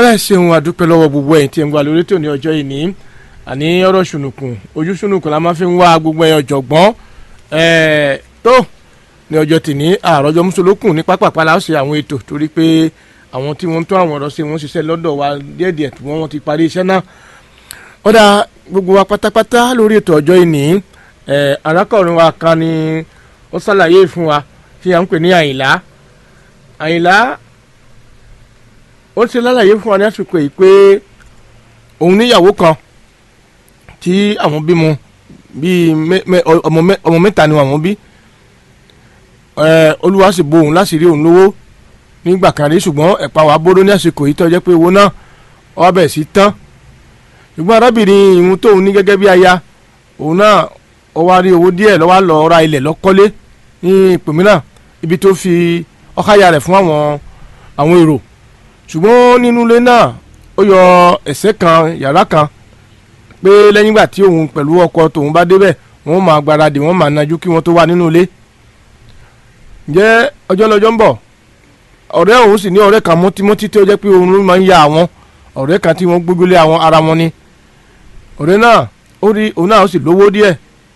ọ̀rẹ́ ṣeun àdúpẹ́ lọ́wọ́ gbogbo ẹ̀yin tí ń wà lórí tòní ọjọ́ yìí ní àní ọ̀rọ̀ ṣùnùkùn ojú ṣùnùkùn la máa fi ń wá gbogbo ẹ̀yin ọ̀jọ̀gbọ́n tó ní ọjọ́ tìní àròjọ mùsùlùkùn ní pápápá la ó ṣe àwọn ètò torí pé àwọn tí wọ́n ń tún àwọn ọ̀rọ̀ ṣe wọ́n ṣiṣẹ́ lọ́dọ̀ wa díẹ̀díẹ̀ tí wọ́n ti parí iṣẹ́ náà ọ̀dà gbogbo wa pátápátá lórí ètò ọjọ́ yìí ní arákùnrin wa kan ni ó ṣàlàyé fún wa tí à ń pè ní àyìnlá àyìnlá ó ti lálàyé fún wa ní àsìkò yìí pé òun níyàwó kan tí àwọn bímọ bíi ọmọ mẹ́ta ni àwọn bí olúwa sì bo òun láti rí òun lówó nígbà kan rí ṣùgbọ́n ẹ̀pà wà bóró ní àsìkò yìí tó jẹ́ pé owó náà wá bẹ̀ sí tán ṣùgbọ́n arábìnrin ìhun tóun ní gẹ́gẹ́ bí aya òun náà ó wá rí owó díẹ̀ lọ́wọ́ lọ ra ilẹ̀ lọ́kọ́lé ní ìpínlẹ̀ ibi tó fi ọ̀káyà rẹ̀ fún àwọn àwọn èrò ṣùgbọ́n nínú ilé náà ó yọ ẹ̀sẹ̀ kan yàrá kan pé lẹ́yìn ìgbà tí òun pẹ̀lú ọkọ tòun bá débẹ̀ wọ́n máa gbáradì wọ́n máa najú kí wọ́n tó wà nínú ilé ǹjẹ́ ọjọ́ lọ́jọ́ ń bọ̀ ọ̀rẹ́ òun sì ní ọ̀rẹ́ kan mọ́tímọ́tí tí ó jẹ́ pé òun ló máa ń ya àwọn ọ̀rẹ́ kan tí wọ́n gbógbélé àwọn ara wọn ni ọ̀rẹ́ náà ó rí òun náà ó sì lówó díẹ̀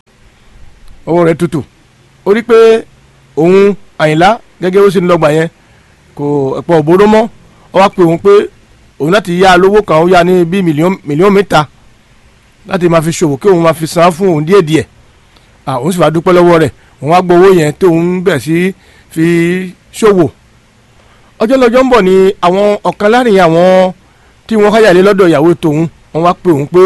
owó rẹ̀ tutù ó rí pé òun àyìnlá gẹ́gẹ́ bó ṣe ń lọ́gbà yẹn kò ẹ̀pọ̀ òbóró mọ́ ọ wá pé òun pé òun láti yá lówó kan ó yá ní bíi mílíọ̀nù mẹ́ta láti máa fi ṣòwò kí òun máa fi san fún òun díẹ̀ díẹ̀ òun sì wá dúpẹ́ lọ́wọ́ rẹ̀ òun wá gbọ́ owó yẹn tó òun bẹ̀ sí fi ṣòwò ọjọ́ lọ́jọ́ ń bọ̀ ni àwọn ọ̀kan láàrin àwọn tí wọ́n káyàlé lọ́dọ̀ ìyàwó tòun wọ́n wá pé òun pé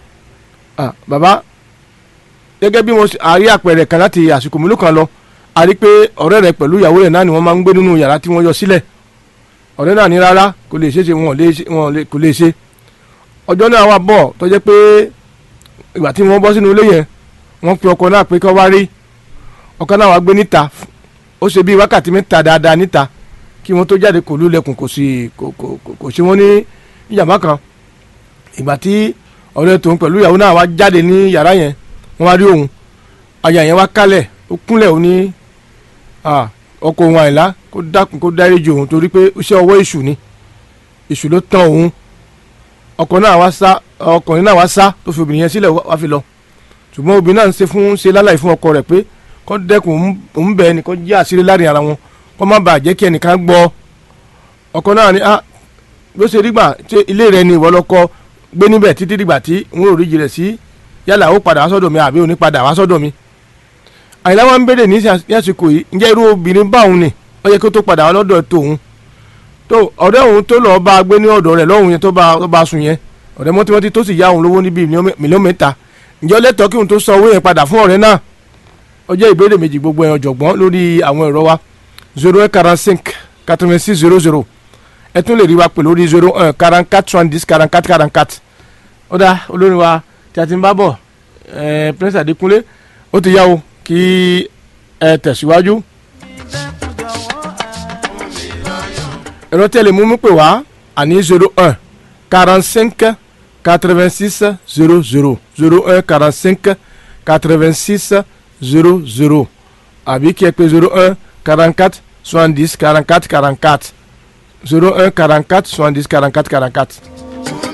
bàbá gẹ́gẹ́ bí wọ́n àrí àpẹẹrẹ kan láti àsìkò mélòó kan lọ a rí pé ọ̀rẹ́ rẹ̀ pẹ̀lú ìyàwó rẹ̀ náà ni wọ́n máa ń gbé nínú yàrá tí wọ́n yọ sílẹ̀ ọ̀rẹ́ náà ní rárá kò lè ṣe ṣe wọn kò lè ṣe ọjọ́ náà wà bọ̀ tó jẹ́ pé ìgbà tí wọ́n bọ́ sínú ilé yẹn wọ́n pe ọkọ náà pé kó wá rí ọkọ náà wá gbé níta ó ṣe bíi wákàtí mẹ́ta dáadáa níta kí wọ́n tó jáde kò lulẹ̀kùn kò sì kò ṣe wọ́n ní ìjàmbá kan ìgbà tí ọ̀rẹ́ tòun pẹ̀lú ìyàwó náà wá jáde ní yàrá yẹn wọ́n wá rí òun aya yẹn wá kálẹ̀ ó kúnlẹ̀ ó ní ọkọ òun àìlá kó dákun kó dáríjì òun torí pé iṣẹ́ ọwọ́ èṣù ni èṣù ló tán òun ọkọ náà wá sá ọkùnrin náà wá sá tó fi obìnrin yẹn sílẹ̀ wá fi lọ ṣùgbọ́n obìnrin náà ń ṣe fún ṣe láláì fún ọkọ rẹ̀ pé kó dẹ́kun òun bẹ̀ ẹni kó jẹ́ àṣírí láàrin ara wọn kó má bàa jẹ́ kí ẹnìkan gbọ́ ọkọ náà ni ah ló ṣe dígbà tí ilé rẹ ni ìwọ lọkọ gbé níbẹ̀ títí dìgbà tí n ò rí jìrẹ̀ sí yálà ó padà wá sọ́dọ̀ mi àbí ò ní padà wá sọ́dọ̀ mi àyìnlá wa ń béèrè ní àsìkò yìí ǹjẹ́ irú obìnrin báwọn ni ó yẹ kó tó padà wá lọ́dọ̀ tòun tó ọ̀rẹ́ òun tó lọ́ọ́ bá a gbé ní ọ̀dọ̀ rẹ̀ lọ́hùn yẹn tó bá a sùn yẹn ọ̀rẹ́ mọ́tímọ́tí tó sì yá òun lówó níbi mílíọ̀nù mẹ́ta ǹjẹ́ ó lẹ́tọ̀ọ́ kí òun tó san owó yẹn padà fún ọ̀rẹ́ náà ó jẹ́ ìbéèrè méjì gbogbo ẹ̀yàn ọ̀jọ̀gbọ́n lórí àwọn ẹ̀rọ wa zero one quarante cinq quatre vingt six zero zero ẹ tún lè rí wa pè lórí zero one quarante quatre soixante dix quarante quatre quarante quatre ó dá olórin wa tí a ti ń bá bọ̀ ẹ prince Adékúnlé ó ti yá o kí ẹ tẹ̀síwájú. ẹ̀rọ tẹ́lẹ̀ mú mi pè wá àní zero one quarante cinq quatre vingt six zero zero zero un quarante cinq quatre vingt six zero zero àbí kí ẹ pè zero un quarante quatre soixante dix quarante quatre quarante quatre zero un quarante quatre soixante dix quarante quatre quarante quatre.